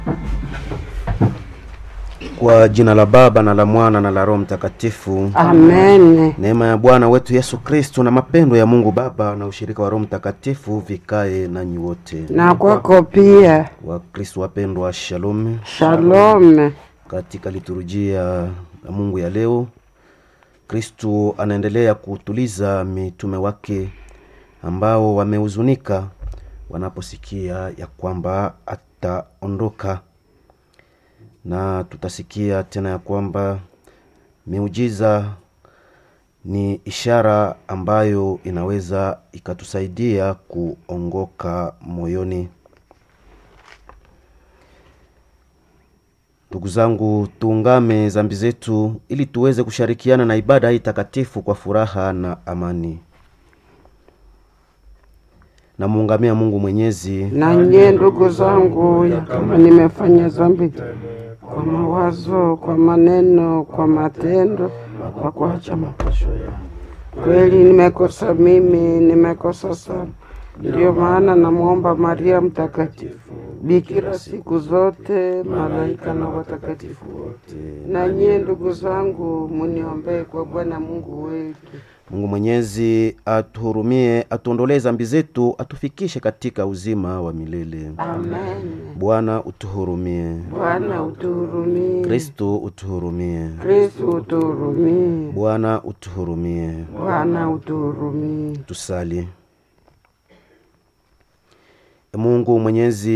Kwa jina la Baba na la Mwana na la Roho Mtakatifu. Amen. Neema ya Bwana wetu Yesu Kristo na mapendo ya Mungu Baba na ushirika wa Roho Mtakatifu vikae nanyi wote. Na kwako pia. Wakristo wapendwa, shalom. Shalom. Katika liturujia ya Mungu ya leo, Kristo anaendelea kutuliza mitume wake ambao wamehuzunika wanaposikia ya kwamba ataondoka, na tutasikia tena ya kwamba miujiza ni ishara ambayo inaweza ikatusaidia kuongoka moyoni. Ndugu zangu, tuungame dhambi zetu ili tuweze kushirikiana na ibada hii takatifu kwa furaha na amani. Namuungamia Mungu Mwenyezi Na nyie ndugu zangu, ya kama nimefanya dhambi kwa mawazo, kwa maneno, kwa matendo, kwa kuacha mapasho yangu, kweli nimekosa mimi, nimekosa sana. Ndiyo maana namwomba Maria Mtakatifu, bikira siku zote, malaika na watakatifu wote, na nyie ndugu zangu, muniombee kwa Bwana Mungu wetu. Mungu Mwenyezi atuhurumie, atuondolee dhambi zetu, atufikishe katika uzima wa milele. Amen. Bwana utuhurumie. Bwana utuhurumie. Kristo utuhurumie. Kristo utuhurumie. Bwana utuhurumie. Bwana utuhurumie. Tusali. Mungu Mwenyezi